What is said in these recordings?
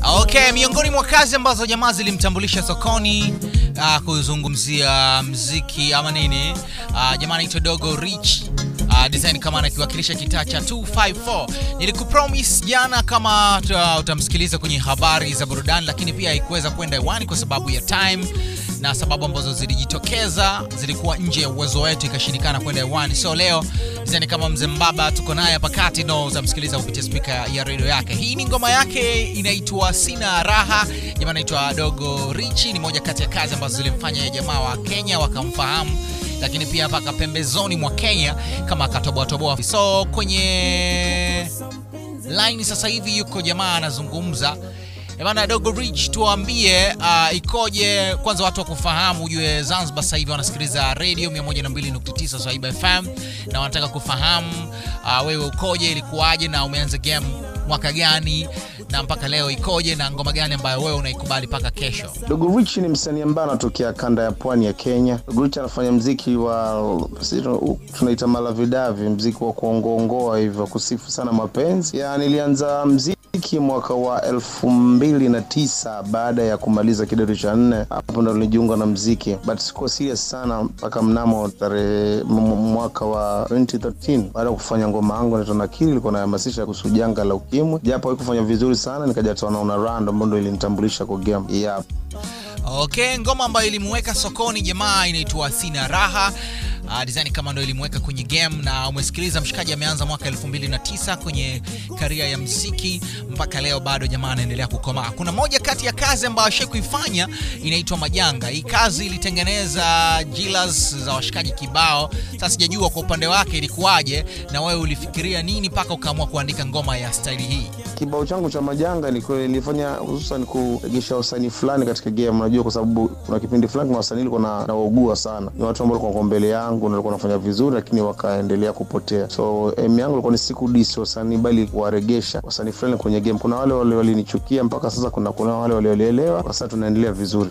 Okay, miongoni mwa kazi ambazo jamaa zilimtambulisha sokoni uh, kuzungumzia mziki ama nini uh, jamaa anaitwa Dogo Rich uh, design kama anakiwakilisha kitaa cha 254 nilikupromise jana kama uta- utamsikiliza kwenye habari za burudani lakini pia haikuweza kwenda hewani kwa sababu ya time na sababu ambazo zilijitokeza zilikuwa nje ya uwezo wetu ikashindikana kwenda hewani so leo design kama mzee mbaba tuko naye hapa kati no utamsikiliza kupitia spika ya redio yake hii ni ngoma yake inaitwa sina raha jamaa anaitwa dogo richi ni moja kati ya kazi ambazo zilimfanya ya jamaa wa kenya wakamfahamu lakini pia mpaka pembezoni mwa kenya kama akatoboatoboa so kwenye line sasa hivi yuko jamaa anazungumza Eh bana dogo rich tuambie uh, ikoje kwanza watu wakufahamu ujue zanzibar sasa hivi wanasikiliza radio 102.9 swaiba fm na wanataka kufahamu uh, wewe ukoje ilikuwaje na umeanza game mwaka gani na mpaka leo ikoje na ngoma gani ambayo wewe unaikubali mpaka kesho Dogo Rich ni msanii ambaye anatokea kanda ya pwani ya Kenya. Dogo Rich anafanya mziki wa si tu- tunaita malavidavi, mziki wa kuongoongoa hivyo, kusifu sana mapenzi. Ya, nilianza mziki mwaka wa elfu mbili na tisa baada ya kumaliza kidato cha nne. Hapo ndo nilijiunga na mziki, but sikuwa serious sana mpaka mnamo tarehe m- m- mwaka wa 2013 baada ya kufanya ngoma yangu inaitwa Nakili, ilikuwa nahamasisha kuhusu janga la ukimwi, japo haikufanya vizuri sana, nikaja tunaona rando ambayo ndo ilinitambulisha kwa game. Yeah. okay ngoma ambayo ilimuweka sokoni jamaa inaitwa sina raha Uh, design kama ndo ilimuweka kwenye game na umesikiliza mshikaji ameanza mwaka 2009 kwenye karia ya mziki mpaka leo bado jamaa anaendelea kukomaa kuna moja kati ya kazi ambayo ashai kuifanya inaitwa majanga hii kazi ilitengeneza jilas za washikaji kibao sasa sijajua kwa upande wake ilikuwaje na wewe ulifikiria nini mpaka ukaamua kuandika ngoma ya staili hii kibao changu cha majanga ni kweli nilifanya hususan kuregesha wasanii fulani katika game unajua kwa sababu kuna kipindi fulani kuna wasanii nilikuwa na nawaugua sana ni watu ambao walikuwa mbele yangu na walikuwa wanafanya vizuri lakini wakaendelea kupotea so em yangu ilikuwa ni siku disi wasanii bali kuwaregesha wasanii fulani kwenye game kuna wale wale walinichukia mpaka sasa kuna kuna wale waliolielewa kwa sasa tunaendelea vizuri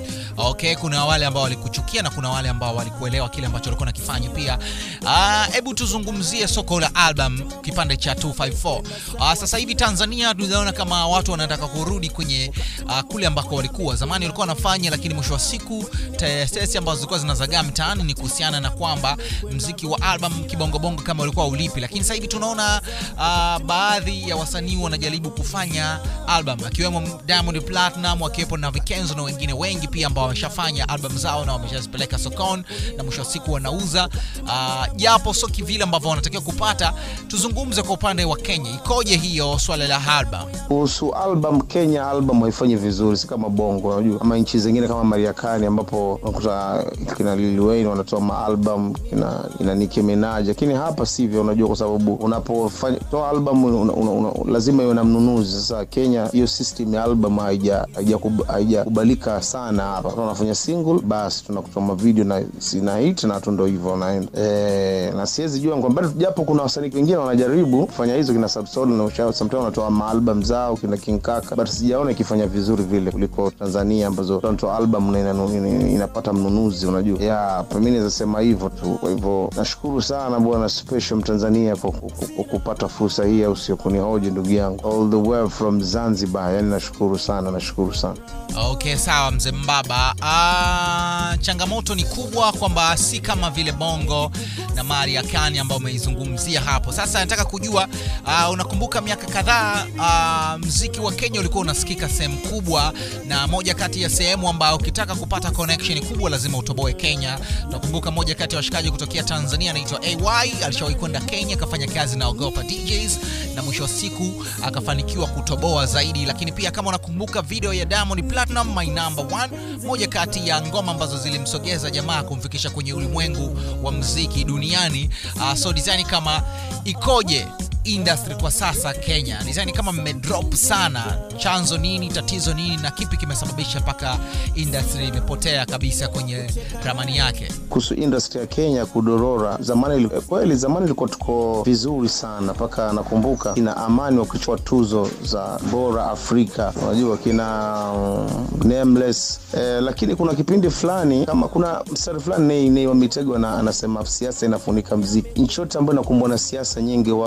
okay kuna wale ambao walikuchukia na kuna wale ambao walikuelewa kile ambacho walikuwa nakifanya pia Ah, hebu tuzungumzie soko la album kipande cha 254 uh, sasa hivi tanzania tunaona kama watu wanataka kurudi kwenye uh, kule ambako walikuwa zamani walikuwa wanafanya lakini mwisho wa siku tetesi ambazo zilikuwa zinazagaa mtaani ni kuhusiana na kwamba mziki wa album kibongobongo kama ulikuwa ulipi lakini sasa hivi tunaona uh, baadhi ya wasanii wanajaribu kufanya album akiwemo diamond platinum akiwepo na vikenzo na wengine wengi pia ambao wameshafanya album zao na wameshazipeleka sokoni na mwisho wa siku wanauza Ah, japo sio kivile ambavyo wanatakiwa kupata tuzungumze kwa upande wa kenya ikoje hiyo swala la album kuhusu album kenya album haifanyi vizuri si kama bongo unajua ama nchi zingine kama mariakani ambapo unakuta kina Lil Wayne wanatoa maalbum kina, kina Nicki Minaj lakini hapa sivyo unajua kwa sababu unapofanya toa album una, una, una, lazima iwe na mnunuzi sasa kenya hiyo system ya album haija- haijakub- haijakubalika sana hapa tunafanya single basi tunakutoa mavideo na sina hit na tu ndo hivyo naenda e, na siwezi jua kwamba bado japo kuna wasanii wengine wanajaribu kufanya hizo kina Subsoul na Ushauri sometimes wanatoa maalbum zao kina King Kaka but sijaona ikifanya vizuri vile kuliko Tanzania ambazo tunatoa album na inanu, ina, inapata mnunuzi unajua ya mimi naweza sema hivyo tu kwa hivyo nashukuru sana bwana special mtanzania kwa ku- ku- ku- kupata fursa hii au sio kunihoji ndugu yangu all the way from Zanzibar yani nashukuru sana nashukuru sana okay sawa mzee mbaba Ah, changamoto ni kubwa kwamba si kama vile bongo na maria kani ambao umeizungumzia hapo sasa nataka kujua uh, unakumbuka miaka kadhaa uh, mziki wa kenya ulikuwa unasikika sehemu kubwa na moja kati ya sehemu ambayo ukitaka kupata connection kubwa lazima utoboe kenya nakumbuka moja kati ya washikaji kutokea tanzania anaitwa ay alishawahi kwenda kenya akafanya kazi na ogopa djs na mwisho wa siku akafanikiwa kutoboa zaidi lakini pia kama unakumbuka video ya diamond platinum my number one moja kati ya ngoma ambazo zilimsogeza jamaa kumfikisha kwenye ulimwengu wa mziki duniani uh, so design kama ikoje industry kwa sasa kenya design kama mmedrop sana chanzo nini tatizo nini na kipi kimesababisha mpaka industry imepotea kabisa kwenye ramani yake kuhusu industry ya Kenya kudorora. Zamani ili- kweli, zamani ilikuwa tuko vizuri sana, mpaka nakumbuka kina Amani wakichukua tuzo za bora Afrika, unajua kina um, Nameless eh, lakini kuna kipindi fulani kama kuna mstari fulani Nay Nay wa Mitego na anasema siasa inafunika mziki. Nchi yote ambayo inakumbwa na siasa nyingi waga vitu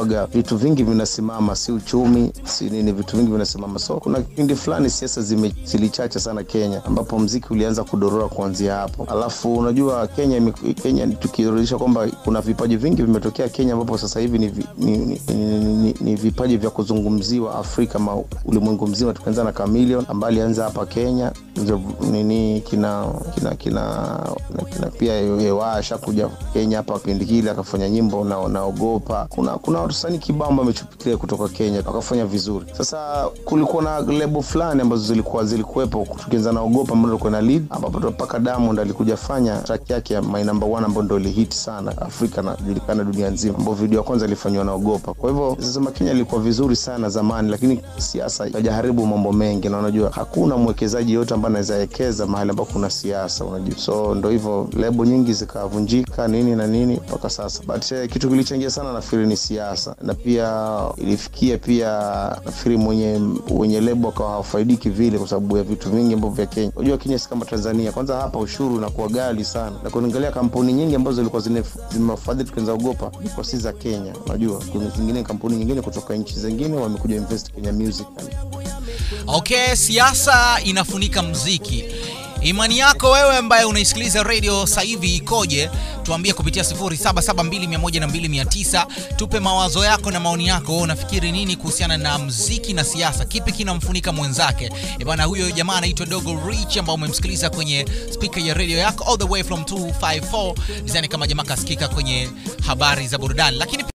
vitu vingi vinasimama, si uchumi, si nini, vitu vingi vinasimama. So kuna kipindi fulani siasa zime- zilichacha sana Kenya, ambapo mziki ulianza kudorora kuanzia hapo. Alafu unajua Kenya, ime- Kenya tukirudisha kwamba kuna vipaji vingi vimetokea Kenya, ambapo sasa hivi ni, vi- ni, ni, ni, ni, ni vipaji vya kuzungumziwa Afrika ma ulimwengu mzima. Tukianza na Chameleone ambaye alianza hapa Kenya, ndio nini kina kina kina, kina, kina pia Ewa ashakuja Kenya hapa kipindi kile akafanya nyimbo na naogopa. Kuna kuna wasanii kibao ambao wamechupikia kutoka Kenya wakafanya vizuri. Sasa kulikuwa na lebo fulani ambazo zilikuwa zilikuwepo, tukianza na ogopa ambao ilikuwa na lead, ambapo mpaka Diamond alikuja fanya track yake ya My Number One ambayo ndio ilihit sana Afrika na julikana dunia nzima, ambapo video ya kwanza ilifanywa na ogopa. Kwa hivyo sasa Kenya ilikuwa vizuri sana zamani, lakini siasa ikajaharibu mambo mengi, na unajua hakuna mwekezaji yote ambaye anaweza wekeza mahali ambapo kuna siasa, unajua so ndo hivyo lebo nyingi zikavunjika nini na nini mpaka sasa, but eh, kitu kilichangia sana nafikiri ni siasa, na pia ilifikia pia nafikiri mwenye wenye lebo akawa hawafaidiki vile kwa sababu ya vitu vingi ambavyo vya Kenya. Unajua Kenya si kama Tanzania, kwanza hapa ushuru unakuwa ghali sana, na kuangalia kampuni nyingi ambazo zilikuwa zine- zimewafadhili tukianza ogopa ilikuwa si za Kenya. Unajua kuna zingine kampuni nyingine kutoka nchi zingine wamekuja invest Kenya Music Okay, siasa inafunika mziki. Imani yako wewe ambaye unaisikiliza radio sasa hivi ikoje? Tuambie kupitia 0772102900. Tupe mawazo yako na maoni yako. Wewe unafikiri nini kuhusiana na mziki na siasa? Kipi kinamfunika mwenzake? Eh bana, huyo jamaa anaitwa Dogo Rich ambao umemsikiliza kwenye speaker ya radio yako all the way from 254 design kama jamaa kasikika kwenye habari za burudani, lakini